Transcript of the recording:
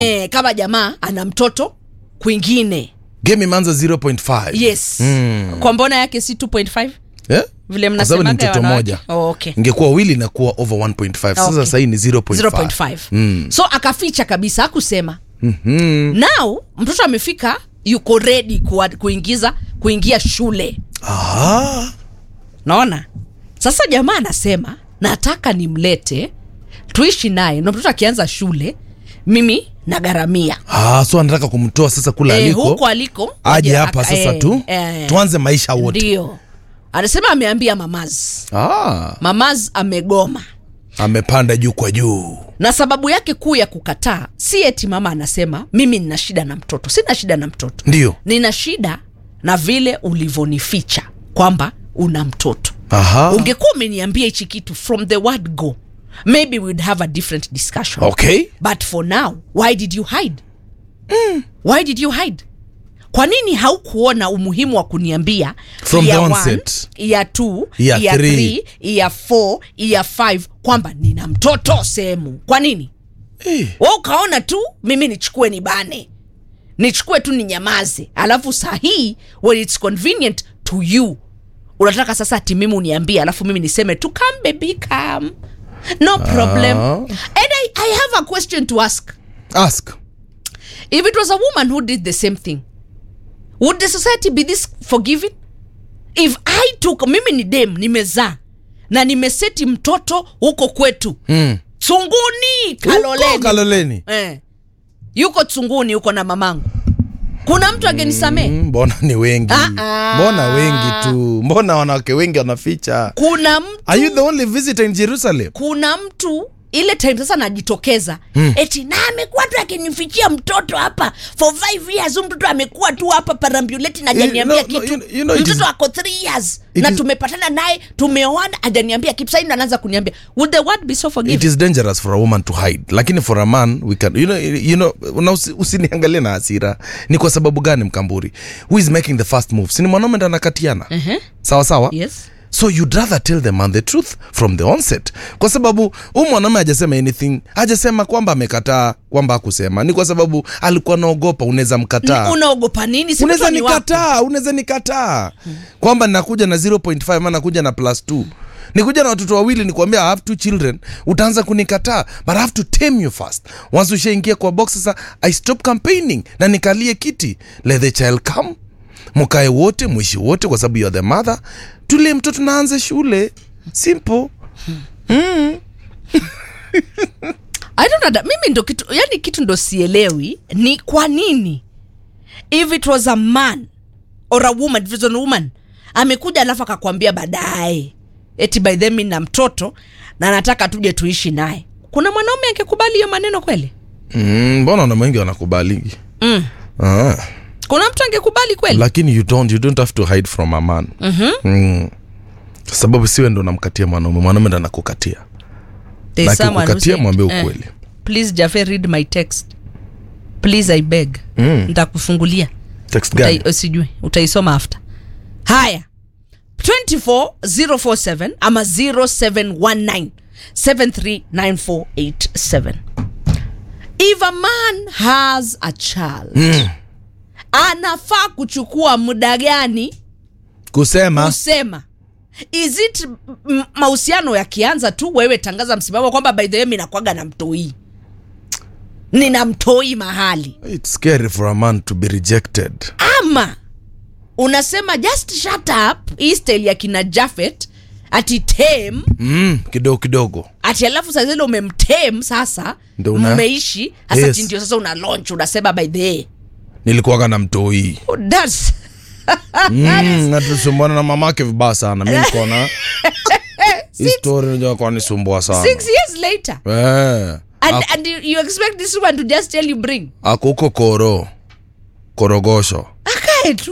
e, kama jamaa ana mtoto kwingine game imeanza 0.5 yes Mm. kwa mbona yake si 2.5 Eh? vile Kwa sababu ni mnasemaga ya mtoto wanawake? moja oh, okay. ingekuwa wili inakuwa over 1.5 sasa Okay. sahii ni 0.5 0.5 Mm. so akaficha kabisa hakusema Mhm. now mtoto amefika yuko ready kuwa, kuingiza kuingia shule Ah. naona sasa jamaa anasema nataka nimlete tuishi naye na mtoto akianza shule mimi nagharamia Ah, so anataka kumtoa sasa kule Eh, aliko huko aliko aje aje hapa aka- sasa eh, tu eh. tuanze maisha wote ndio anasema ameambia mamaz ah, mamaz amegoma amepanda juu kwa juu na sababu yake kuu ya kukataa si eti mama anasema mimi nina shida na mtoto sina shida na mtoto ndio nina shida na vile ulivyonificha kwamba una mtoto Aha. ungekuwa umeniambia hichi kitu from the word go maybe we'd have a different discussion okay but for now why did you hide why did you hide kwa nini haukuona umuhimu wa kuniambia From year the one, onset. year two, Year year three. three, year four, year five kwamba nina mtoto sehemu kwa nini eh. we ukaona tu mimi nichukue nibane nichukue tu ninyamaze alafu sahii when its convenient to you unataka sasa ati mimi uniambie alafu mimi niseme tu come baby come no problem Ah. and I, i have a question to ask ask if it was a woman who did the same thing would the society be this forgiving if i took mimi ni dem nimezaa na nimeseti mtoto huko kwetu mm. tsunguni Huko kaloleni kaloleni eh. yuko tsunguni yuko na mamangu kuna mtu angenisamee Mm, mbona ni wengi Ah, ah. mbona wengi tu mbona wanawake wengi wanaficha kuna mtu are you the only visitor in jerusalem kuna mtu ile time sasa najitokeza hmm. eti na amekuwa tu akinifichia mtoto hapa for five years huyu mtoto amekuwa tu hapa parambuleti na ajaniambia no, no, kitu you- you know, it mtoto is- ako three years it na is- tumepatana naye tumeoana ajaniambia kitu saini anaanza kuniambia would the word be so it forgiving is dangerous for a woman to hide lakini for a man we can you know, you know una usi- usiniangalie na hasira ni kwa sababu gani mkamburi who is making the first move sini mwanaume ndo anakatiana Mhm. sawa sawa yes so you'd rather tell the man the truth from the onset kwa sababu huu mwanaume hajasema anything hajasema kwamba amekataa kwamba hakusema ni kwa sababu alikuwa naogopa unaweza mkataa Ni- unaogopa nini Si unaweza mtoto ni wako. nikataa unaweza nikataa kwamba nakuja na 0.5 ama nakuja na plus 2 nikuja na watoto wawili nikwambia i have two children utaanza kunikataa but i have to tame you first once ushaingia kwa box sasa i stop campaigning na nikalie kiti let the child come mkae wote mwishi wote kwa sababu you are the mother tulie mtoto naanze shule simple I don't under, mimi ndo kitu yani kitu ndo sielewi ni kwa nini if it was a man or a woman if it was a woman amekuja alafu akakwambia baadaye eti by then mi na mtoto na nataka tuje tuishi naye kuna mwanaume angekubali hiyo maneno kweli Mm, mbona mm, wengi wanakubaligi mm. ah. kuna mtu angekubali kweli lakini you don't, you don't have to hide from a man Mhm. mm. Kwa sababu siwe ndo namkatia mwanaume mwanaume ndo anakukatia There's na someone who akikukatia said, mwambie eh, ukweli please jafe read my text please i beg Mm. ntakufungulia text gani Utai, sijui utaisoma after haya 24047 ama 0719 739487 if a man has a child Mm. anafaa kuchukua muda gani kusema kusema is it m- mahusiano yakianza tu wewe tangaza msimamo kwamba by the way mi nakwaga na mtoi nina mtoi mahali it's scary for a man to be rejected ama unasema just shut up hii style ya kina jafet ati tem mm, kidogo kidogo ati alafu saa zile umemtem sasa Ndio una- mmeishi hasa Yes. yes. ndio sasa una launch unasema by the way nilikuwaga na mtoi oh, that's mm, natusumbwana na mamake vibaya sana mi nkona hii story najua kwa nisumbua sana six years later eh, and, ak- and you, you expect this one to just tell you bring ako huko koro korogosho akae tu